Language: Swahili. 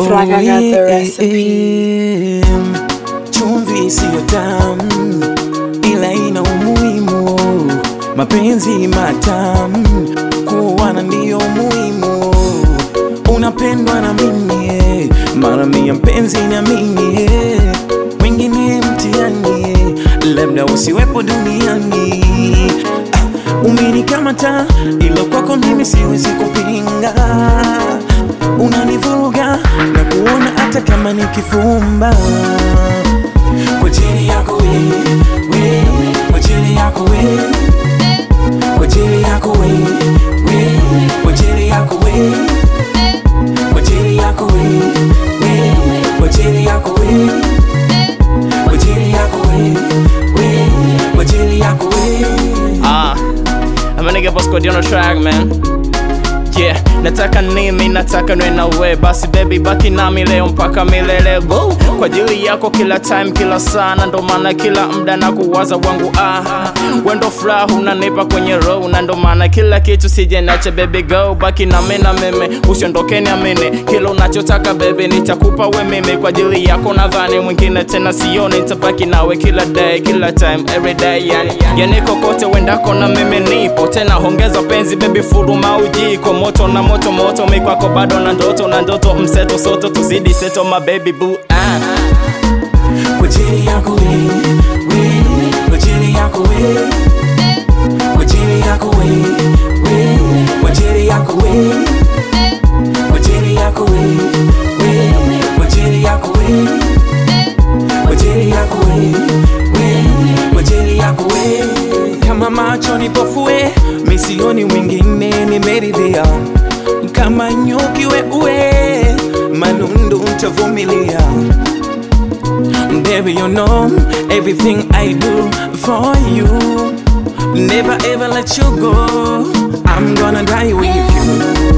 Fraga got the yeah, recipe. yeah. Chumvi siyo tamu, ila ina umuhimu. Mapenzi matamu, kuwana ndiyo muhimu. Unapendwa na mimi, eh, mara mia mpenzi na mimi, eh. wengine mtihani, eh, labda usiwepo duniani. Ah, Umenikamata, ila kwako mimi siwezi kupinga unanivuruga na kuona hata kama nikifumba kwa ajili yako wewe, wewe, kwa ajili yako wewe, kwa ajili yako wewe, wewe, kwa ajili yako wewe, kwa ajili yako wewe, wewe, kwa ajili yako wewe, kwa ajili yako wewe, wewe, kwa ajili yako wewe. Ah, I'm a nigga boss code on the track, man. Yeah, nataka nimi, nataka nwe na we basi baby baki nami leo mpaka milele Boo. Kwa ajili yako kila time kila sana ndo maana kila mda na kuwaza wangu ah wendo furaha unanipa kwenye row na ndo maana kila kitu sije nache baby go baki nami na mimi usiondoke niamini kila unachotaka baby nitakupa we mimi kwa ajili yako nadhani mwingine tena sioni nitabaki nawe kila day kila time every day yani yani kokote wendako na mimi nipo tena hongeza penzi baby furuma ujiko moto na moto moto mikwako bado na ndoto na ndoto mseto soto tuzidi seto my baby boo ah. kwa ajili yako wewe, wewe, kwa ajili yako wewe, kwa ajili yako wewe, wewe, kwa ajili yako wewe, kwa ajili yako wewe, wewe, kwa ajili yako wewe, kwa ajili yako wewe, wewe, kwa ajili yako wewe. Kama macho nipofue, misioni mwingine nimeridhia, kama nyuki wewe, manundu ntavumilia Baby, you know everything I do for you. Never ever let you go. I'm gonna die with you.